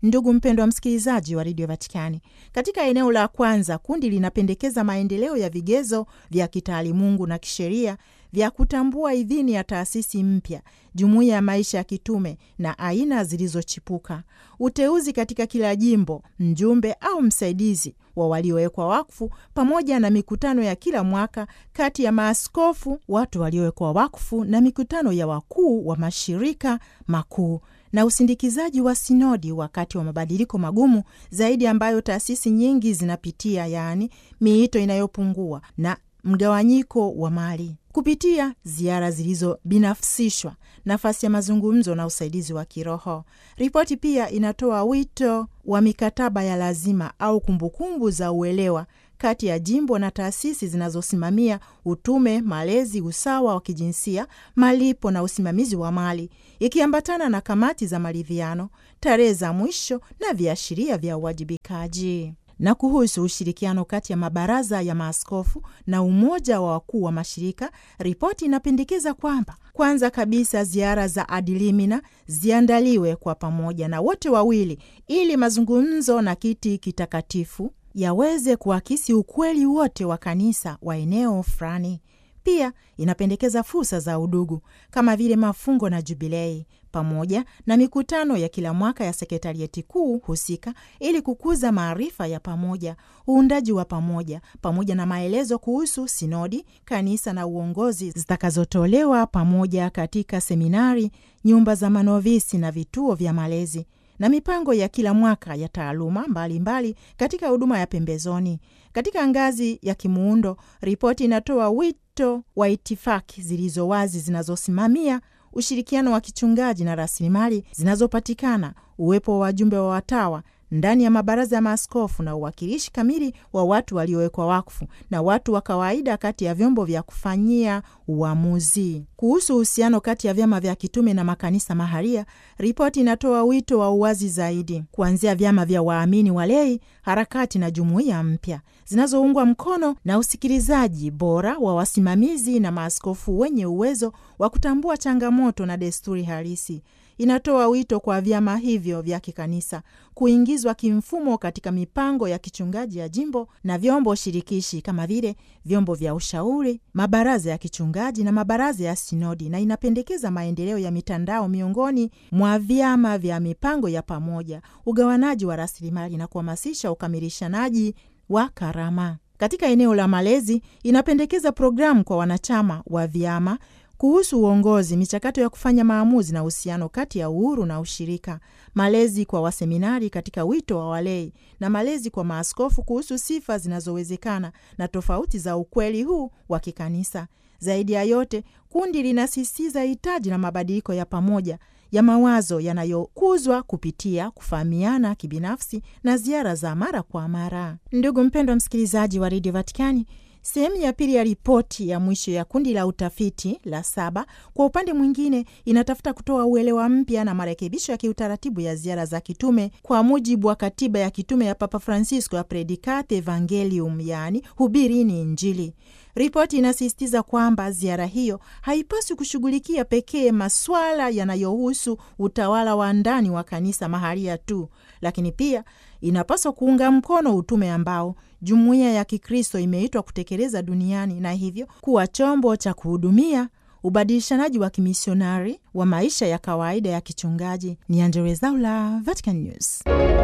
Ndugu mpendwa msikilizaji wa redio Vatikani, katika eneo la kwanza, kundi linapendekeza maendeleo ya vigezo vya kitaalimungu na kisheria vya kutambua idhini ya taasisi mpya, jumuiya ya maisha ya kitume na aina zilizochipuka, uteuzi katika kila jimbo, mjumbe au msaidizi wa waliowekwa wakfu, pamoja na mikutano ya kila mwaka kati ya maaskofu, watu waliowekwa wakfu, na mikutano ya wakuu wa mashirika makuu na usindikizaji wa sinodi wakati wa mabadiliko magumu zaidi ambayo taasisi nyingi zinapitia, yaani miito inayopungua na mgawanyiko wa mali kupitia ziara zilizobinafsishwa, nafasi ya mazungumzo na usaidizi wa kiroho. Ripoti pia inatoa wito wa mikataba ya lazima au kumbukumbu za uelewa kati ya jimbo na taasisi zinazosimamia utume, malezi, usawa wa kijinsia, malipo na usimamizi wa mali, ikiambatana na kamati za maridhiano, tarehe za mwisho na viashiria vya uwajibikaji na kuhusu ushirikiano kati ya mabaraza ya maaskofu na umoja wa wakuu wa mashirika, ripoti inapendekeza kwamba kwanza kabisa ziara za adilimina ziandaliwe kwa pamoja na wote wawili, ili mazungumzo na kiti kitakatifu yaweze kuakisi ukweli wote wa kanisa wa eneo fulani. Pia inapendekeza fursa za udugu kama vile mafungo na jubilei pamoja na mikutano ya kila mwaka ya sekretarieti kuu husika ili kukuza maarifa ya pamoja, uundaji wa pamoja, pamoja na maelezo kuhusu sinodi, kanisa na uongozi zitakazotolewa pamoja katika seminari, nyumba za manovisi na vituo vya malezi na mipango ya kila mwaka ya taaluma mbalimbali mbali katika huduma ya pembezoni. Katika ngazi ya kimuundo, ripoti inatoa wito wa itifaki zilizo wazi zinazosimamia ushirikiano wa kichungaji na rasilimali zinazopatikana, uwepo wa wajumbe wa watawa ndani ya mabaraza ya maaskofu na uwakilishi kamili wa watu waliowekwa wakfu na watu wa kawaida kati ya vyombo vya kufanyia uamuzi. Kuhusu uhusiano kati ya vyama vya kitume na makanisa maharia, ripoti inatoa wito wa uwazi zaidi, kuanzia vyama vya waamini walei, harakati na jumuiya mpya zinazoungwa mkono na usikilizaji bora wa wasimamizi na maaskofu wenye uwezo wa kutambua changamoto na desturi halisi. Inatoa wito kwa vyama hivyo vya kikanisa kuingizwa kimfumo katika mipango ya kichungaji ya jimbo na vyombo shirikishi kama vile vyombo vya ushauri, mabaraza ya kichungaji na mabaraza ya sinodi, na inapendekeza maendeleo ya mitandao miongoni mwa vyama vya mipango ya pamoja, ugawanaji wa rasilimali na kuhamasisha ukamilishanaji wa karama. Katika eneo la malezi, inapendekeza programu kwa wanachama wa vyama kuhusu uongozi, michakato ya kufanya maamuzi na uhusiano kati ya uhuru na ushirika, malezi kwa waseminari katika wito wa walei na malezi kwa maaskofu kuhusu sifa zinazowezekana na tofauti za ukweli huu wa kikanisa. Zaidi ya yote, kundi linasisitiza hitaji la mabadiliko ya pamoja ya mawazo yanayokuzwa kupitia kufahamiana kibinafsi na ziara za mara kwa mara. Ndugu mpendwa msikilizaji wa redio Vatikani, Sehemu ya pili ya ripoti ya mwisho ya kundi la utafiti la saba, kwa upande mwingine, inatafuta kutoa uelewa mpya na marekebisho ya kiutaratibu ya ziara za kitume kwa mujibu wa katiba ya kitume ya Papa Francisco ya Predikate Evangelium, yaani hubirini Injili. Ripoti inasisitiza kwamba ziara hiyo haipaswi kushughulikia pekee maswala yanayohusu utawala wa ndani wa kanisa mahalia tu, lakini pia inapaswa kuunga mkono utume ambao jumuiya ya Kikristo imeitwa kutekeleza duniani na hivyo kuwa chombo cha kuhudumia ubadilishanaji wa kimisionari wa maisha ya kawaida ya kichungaji. Ni Angella Rwezaula, Vatican News.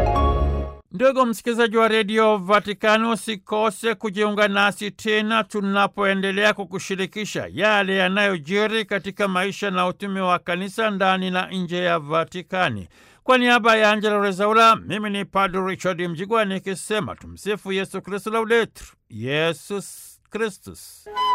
Ndugu msikilizaji wa redio Vatikani, usikose kujiunga nasi tena tunapoendelea kukushirikisha yale yanayojiri katika maisha na utume wa kanisa ndani na nje ya Vatikani. Kwa niaba ya Angela Rezaula, mimi ni Padre Richard Mjigwa nikisema tumsifu Yesu Kristu, laudetur Yesus Kristus.